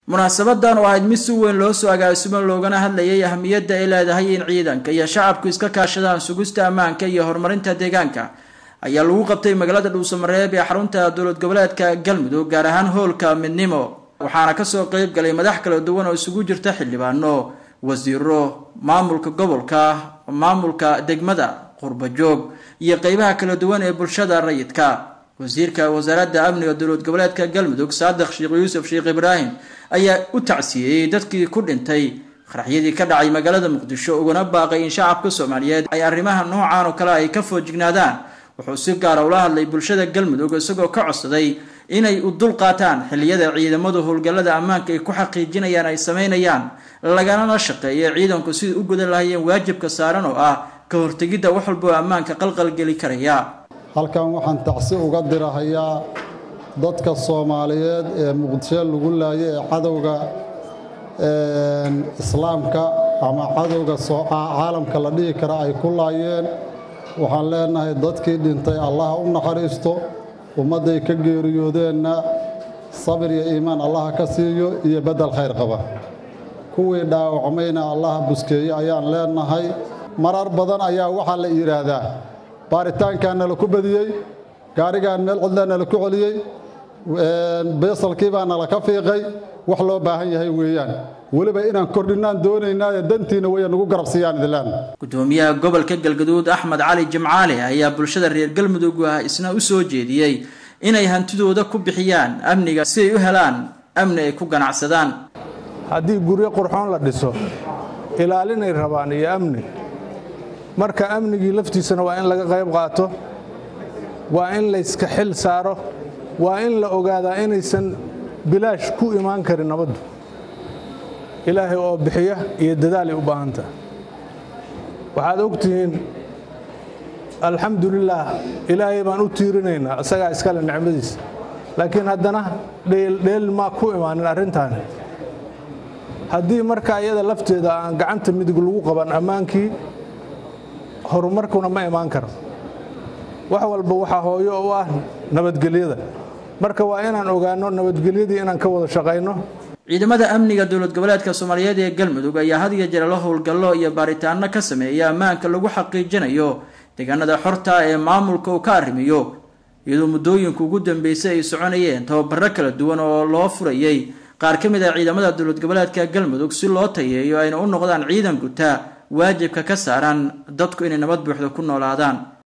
munaasabadan oo ahayd mid si weyn loo soo agaasimo loogana hadlayay ahamiyadda ay leedahay in ciidanka iyo shacabku iska kaashadaan sugista ammaanka iyo horumarinta deegaanka ayaa lagu qabtay magaalada dhuusamareeb ee xarunta dowlad goboleedka galmudug gaar ahaan hoolka midnimo waxaana kasoo qeyb galay madax kala duwan oo isugu jirta xildhibaano wasiiro maamulka gobolka maamulka degmada qurbajoog iyo qeybaha kala duwan ee bulshada rayidka wasiirka wasaaradda amniga dowlad goboleedka galmudug saadiq sheekh yuusuf sheekh ibraahim ayaa u tacsiyeeyey dadkii ku dhintay qaraxyadii ka dhacay magaalada muqdisho uguna baaqay in shacabka soomaaliyeed ay arrimaha noocan oo kale ay ka foojignaadaan wuxuu si gaara ula hadlay bulshada galmudug isagoo ka codsaday inay u dul qaataan xilliyada ciidamadu howlgallada ammaanka ay ku xaqiijinayaan ay sameynayaan laganala shaqeeya ciidanku sidai u gudan lahayeen waajibka saaran oo ah ka hortegidda wax walboo ammaanka qalqalgeli karaya halkan waxaan tacsi uga dirahayaa dadka soomaaliyeed ee muqdisho lagu laayay ee cadowga islaamka ama cadowga caalamka la dhihi kara ay ku laayeen waxaan leenahay dadkii dhintay allaha u naxariisto ummadday ka geeriyoodeenna sabir iyo iimaan allaha ka siiyo iyo beddel khayr qaba kuwii dhaawacmayna allaha buskeeye ayaan leenahay marar badan ayaa waxaa la yidhaahdaa baaritaankaa nala ku badiyey gaarigaan meel cidlaa nala ku celiyey beesalkii baa nala ka fiiqay wax loo baahan yahay weeyaan weliba inaan kordhinaan doonaynaayo dantiina way nagu garabsiiyaan idlaan gudoomiyaha gobolka galgaduud axmed cali jimcaale ayaa bulshada reer galmudug ah isna u soo jeediyey inay hantidooda ku bixiyaan amniga si ay u helaan amni ay ku ganacsadaan haddii guryo qurxoon la dhiso ilaalinay rabaan iyo amni marka amnigii laftiisana waa in laga qayb qaato waa in layska xil saaro waa in la ogaadaa inaysan bilaash ku imaan karin nabaddu ilaahay oo bixiya iyo dadaalay u baahanta waxaad ogtihiin alxamdulilaah ilaahay baan u tiirinaynaa isagaa iskale nicmadiisa laakiin haddana dheeldheel maa ku imaanin arrintaani haddii marka iyada lafteeda aan gacanta midig lagu qaban ammaankii horumarkuna ma imaan karo wax walba waxaa hooyo u ah nabadgelyada marka waa inaan ogaanno nabadgelyadii inaan ka wada shaqayno ciidamada amniga dowlad goboleedka soomaaliyeed ee galmudug ayaa had iyo jeer la howlgallo iyo baaritaano ka sameeya ammaanka lagu xaqiijinayo deegaanada xorta ee maamulka uu ka arrimiyo iyadoo muddooyinka ugu dambeysay ay soconayeen tababaro kala duwan oo loo furayay qaar ka mid ah ciidamada dowlad goboleedka galmudug si loo tayeeyo ayna u noqdaan ciidan guta waajibka ka saaran dadku inay nabad buuxda ku noolaadaan